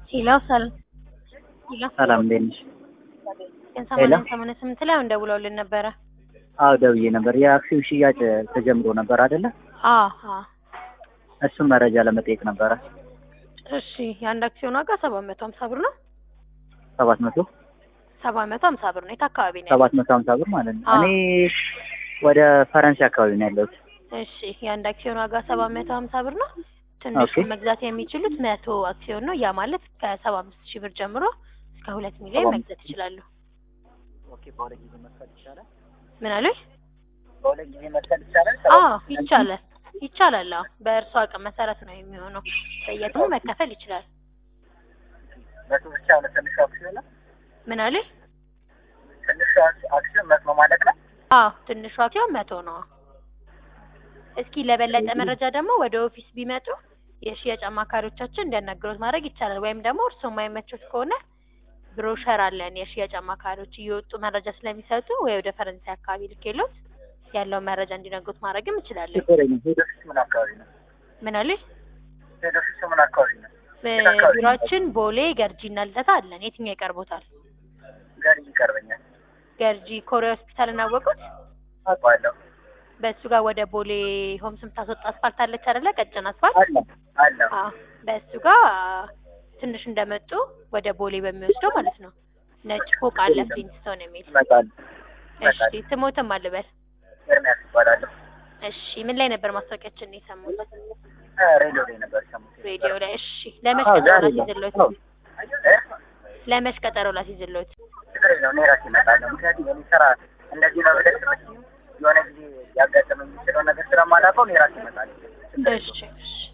ሄሎ ሰላም ሄሎ ሰላም እንዴት ነሽ? ግን ሰማንያ ሰማንያ ስምንት ላይ አሁን ደውለውልን ነበረ። አዎ ደውዬ ነበር። የአክሲዮን ሽያጭ ተጀምሮ ነበር አይደለ? አዎ አዎ። እሱን መረጃ ለመጠየቅ ነበረ። እሺ የአንድ አክሲዮን ዋጋ ሰባት መቶ ሀምሳ ብር ነው። ሰባት መቶ ሰባት መቶ ሀምሳ ብር ነው። የት አካባቢ ነው? ሰባት መቶ ሀምሳ ብር ማለት ነው። አዎ። እኔ ወደ ፈረንሳይ አካባቢ ነው ያለሁት። እሺ የአንድ አክሲዮን ዋጋ ሰባት መቶ ሀምሳ ብር ነው። ትንሹ ኦኬ። መግዛት የሚችሉት መቶ አክሲዮን ነው። ያ ማለት ከሰባ አምስት ሺህ ብር ጀምሮ እስከ ሁለት ሚሊዮን ሰባ መግዛት ይችላሉ። ኦኬ። በሁለት ጊዜ መክፈል ይቻላል? ምን አሉኝ? በሁለት ጊዜ መክፈል ይቻላል? አዎ ይቻላል ይቻላል። አዎ በእርሱ አቅም መሰረት ነው የሚሆነው። በየትሙ መከፈል ይችላል። መቶ ብቻ ነው ትንሹ አክሲዮን ነው? ምን አሉኝ? ትንሹ አክሲዮን መቶ ማለት ነው? አዎ ትንሿ አክሲዮን መቶ ነው። እስኪ ለበለጠ መረጃ ደግሞ ወደ ኦፊስ ቢመጡ የሽያጭ አማካሪዎቻችን እንዲያናግሩት ማድረግ ይቻላል። ወይም ደግሞ እርስዎ የማይመቹት ከሆነ ብሮሸር አለን የሽያጭ አማካሪዎች እየወጡ መረጃ ስለሚሰጡ ወይ ወደ ፈረንሳይ አካባቢ ልኬሎት ያለውን መረጃ እንዲነግሩት ማድረግም እንችላለን። ችግር የለም። ሄድ ኦፊስ ምን አካባቢ ነው? ምን አሉኝ? ሄድ ኦፊስ ምን አካባቢ ነው? ቢሮአችን ቦሌ ገርጂና ልደታ አለን። የትኛው ይቀርቦታል? ጋር ይቀርበኛል። ገርጂ ኮሪያ ሆስፒታል እናወቁት። አውቀዋለሁ። በእሱ ጋር ወደ ቦሌ ሆምስ የምታስወጣ አስፋልት አለች አይደለ? ቀጭን አስፋልት አለ አለ። አዎ በእሱ ጋር ትንሽ እንደመጡ ወደ ቦሌ በሚወስደው ማለት ነው። ነጭ ፎቅ አለ ፍሊንስቶን የሚል። እመጣለሁ። እሺ ስሞትም አልበል። ኤርሚያስ እባላለሁ። እሺ ምን ላይ ነበር ማስታወቂያችን የሰሙት? እ ሬዲዮ ላይ ነበር የሰማሁት። ሬዲዮ ላይ። እሺ ለመች አዎ፣ ቀጠሮ ዛሬ ነው። ላስይዝሎት? አዎ። እ? ለመች ቀጠሮ ላስይዝሎት? ችግር የለውም። እኔ ራሴ እመጣለሁ። ምክንያቱም የኔ ስራ እንደዚህ ነው ብለሽ የሆነ ጊዜ ያጋጠመኝ የሚችለው ነገር ስለማላውቀው እኔ ራሴ እመጣለሁ። እሺ እሺ